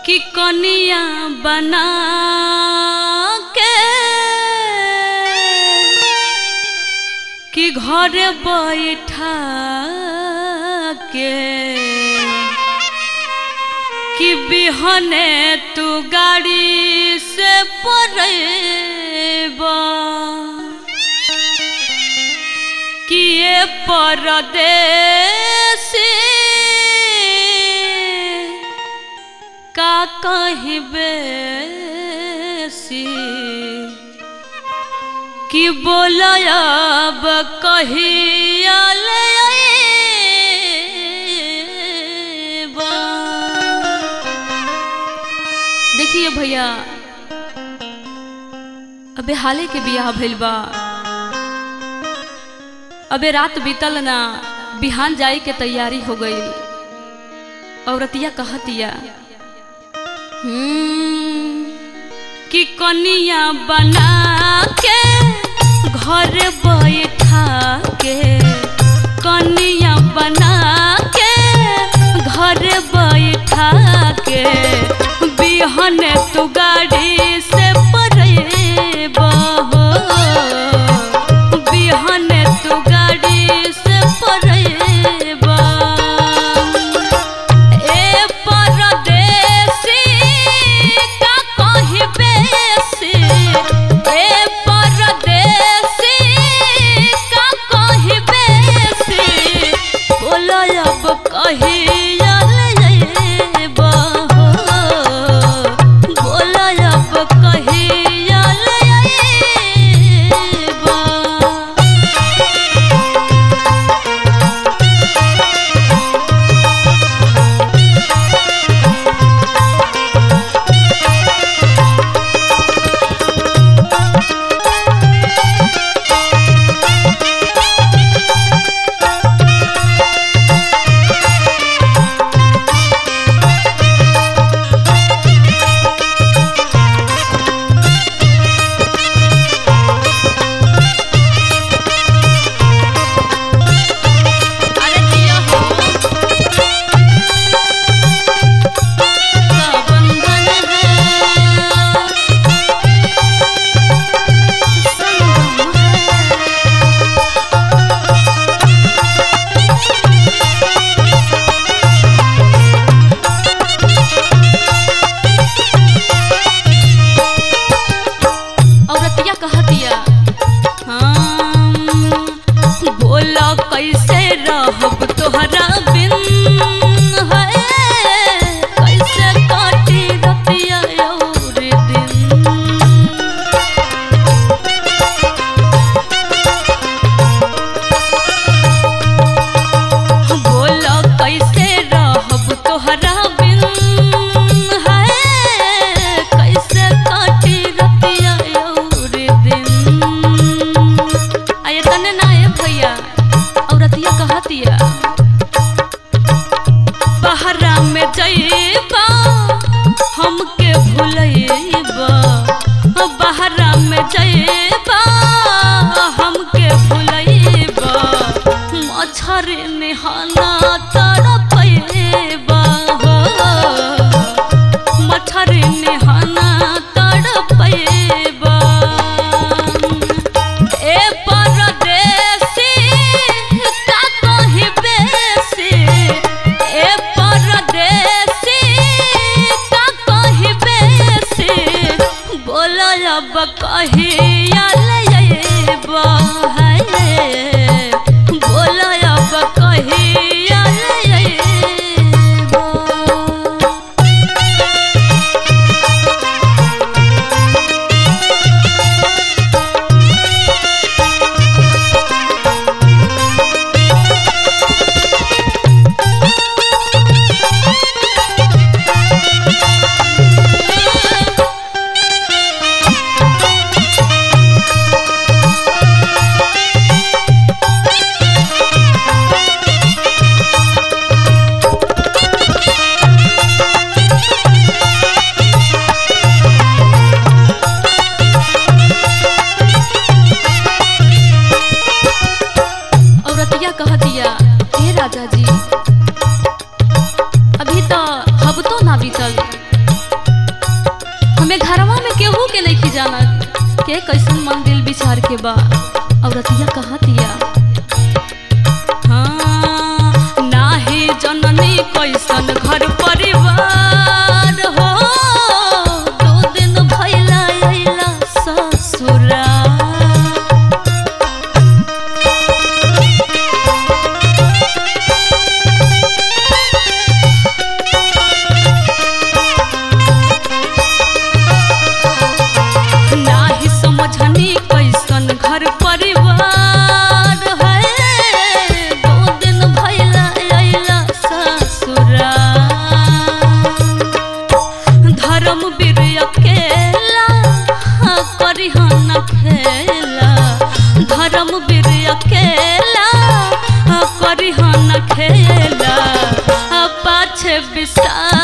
कि कनिया बना के कि घर बैठा के कि बिहने तू गाड़ी से पड़ेबा कि ये परदेसी का कहबे सी कि बोलब कहिया ले अइबा। देखिए भैया अबे हाले के बियाह भइल बा अबे रात बीतल ना बिहान जाए के तैयारी हो गई औरतिया कहतिया हम्म, कि कनिया बना के घर बैठा के कनिया बना के घर बैठा के बिहन तू गाड़ी से परेबा हो बिहन तू गाड़ी से परेबा ए परदेसी का कहबे से ए परदेसी का कहबे से बोलो अब कहिया ले अइबा हो बोलो अब कहिया ले अइबा अरे जिया हो का बंधन है संगम है औरतिया कहतिया हम बोला कैसे रहब तोहरा बिन है कैसे काटी रतिया और दिन बोला कैसे रहब तोहरा बिन है कैसे काटी रतिया और दिन आये तने ना ए भैया औरतिया कहतिया बहरा में जइबा हमके भुलइबा बहरा में जइबा हमके भुलइबा मच्छर निहाना तड़पइबा हो मच्छर निहाना तड़पइबा ए परदेसी का कहबे से ए परदेसी का कहबे से बोलो अब कहिया ले अइबा है बोलो अब कहिया ले अइबा के कैसन मन दिल विचार के बा औरतिया कहतिया हाँ नाही जननी कैसन घर परिवार हो दो दिन भइला अइला ससुरा नाही समझनी कैसन घर परिवार है दो दिन भइला अइला ससुरा धर्म वीर अकेला हाँ करिहन खेला धर्म वीर अकेला हाँ करिहन खेला आ पाछे विषाद